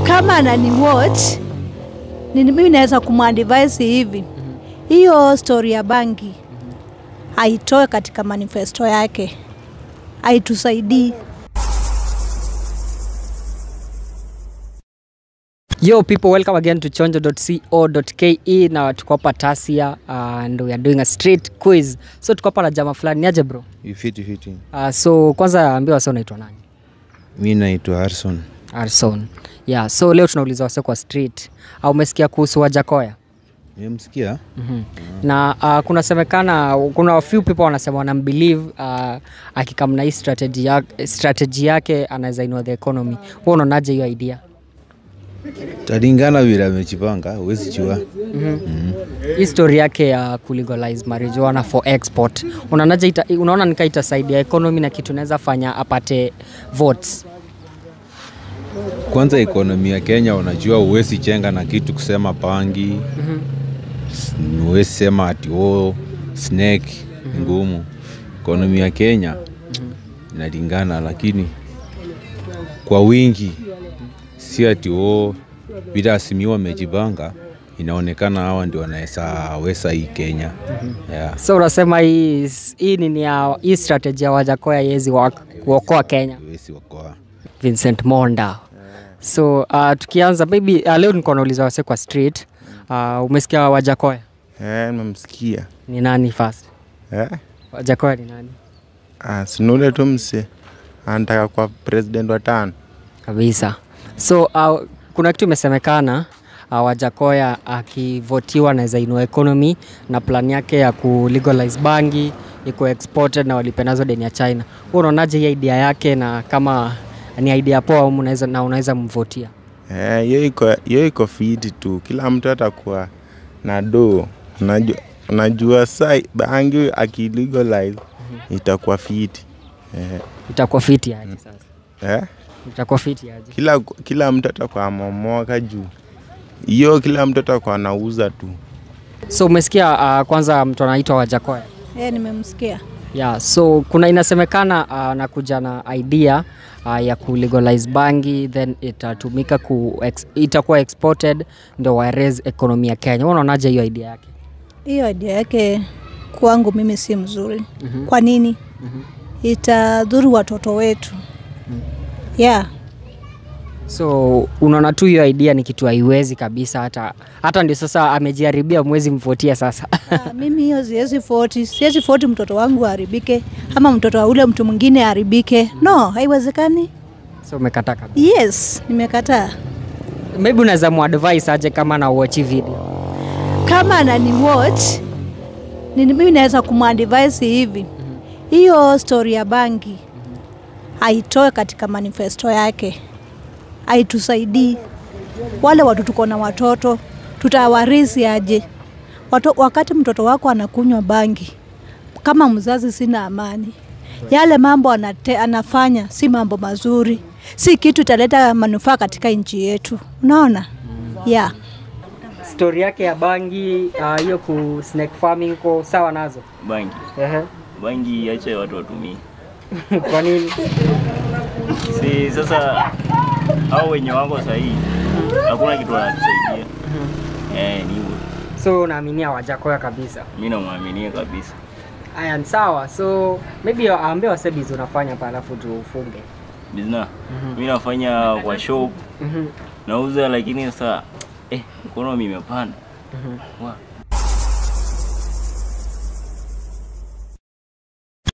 kama anani watch ni mimi naweza kumadvise hivi hiyo story ya bangi aitoe katika manifesto yake aitusaidii Yo people welcome again to chonjo.co.ke na tuko hapa Tasia uh, and we are doing a street quiz. So tuko hapa na jamaa fulani niaje bro? Fiti fiti. Uh, so kwanza ambia wase unaitwa nani? Mi naitwa Harrison. Arson. Yeah, so leo tunauliza wase kwa street. Au umesikia kuhusu Wajakoya? Nimemsikia mm na uh, kunasemekana kuna few people wanasema wanambelieve uh, akikamna hii strategy, ya, strategy yake anaweza inua the economy. Wewe unaonaje hiyo idea? talingana vile amejipanga, huwezi jua. hii story yake ya kulegalize marijuana for export unaonaje ita, unaona nika itasaidia economy na kitu naweza fanya apate votes Kwanza ekonomi ya Kenya, unajua huwezi chenga na kitu kusema pangi, mm huwezi sema ati oh, snake ngumu. Ekonomi ya Kenya inalingana, lakini kwa wingi, si ati oh, bila asimiwa wamejipanga, inaonekana hawa ndio wanaweza wesa hii Kenya yeah. so unasema hii hii nini ya hii strategy ya wajakoya yezi kuokoa kenya Huwezi okoa. vincent monda so uh, tukianza maybe uh, leo niko nauliza wase kwa street uh, umesikia wajakoya Eh, nimemsikia. ni nani first Eh? wajakoya ni nani Ah, sinule tu mse anataka kwa president wa tano. kabisa so uh, kuna kitu imesemekana uh, wajakoya akivotiwa anaweza inua economy na plan yake ya kulegalize bangi iko exported na walipe nazo deni ya china hu unaonaje hii idea yake na kama ni idea poa au unaweza na unaweza mvotia Eh, hiyo iko hiyo iko fiti tu. Kila mtu atakuwa na do. Unajua, unajua saa bangi akilegalize itakuwa fiti. Eh, itakuwa fiti aje sasa eh? itakuwa fiti aje Kila kila mtu atakuwa momoka juu. Hiyo kila mtu atakuwa anauza tu. so umesikia uh, kwanza mtu anaitwa wajakoya e, nimemsikia yeah, so kuna inasemekana uh, anakuja na idea uh, ya kulegalize bangi then itatumika ku ex, itakuwa exported ndo wa raise economy ya Kenya. Wewe unaonaje hiyo idea yake? hiyo idea yake kwangu mimi si mzuri mm-hmm. kwa nini mm-hmm. itadhuru watoto wetu mm. yeah So unaona tu hiyo idea ni kitu haiwezi kabisa, hata hata ndio sasa amejiharibia, mwezi mvotia sasa Ah, mimi hiyo siwezi foti siwezi foti mtoto wangu aharibike ama mtoto wa ule mtu mwingine aharibike no haiwezekani so umekataa kabisa. yes nimekataa Maybe unaweza muadvise aje kama na watch video kama anani watch ni mimi naweza kumadvise hivi hiyo story ya bangi aitoe katika manifesto yake aitusaidii wale watu tuko na watoto tutawarisi aje Wato, wakati mtoto wako anakunywa bangi kama mzazi sina amani yale mambo anate, anafanya si mambo mazuri si kitu italeta manufaa katika nchi yetu unaona yeah. story yake ya bangi ah, hiyo ku snake farming ko sawa nazo bangi Ehe. bangi acha watu watumie Kwa nini? si sasa au wenye wako sahii hakuna kitu wanatusaidia eh, ni hivyo So unaaminia Wajakoya kabisa? mi namwaminia kabisa Aya, ni sawa. So maybe aambie wasebizi unafanya pa alafu tufunge. bizna mi nafanya kwa shop nauza lakini sasa eh, economy imepanda Wa,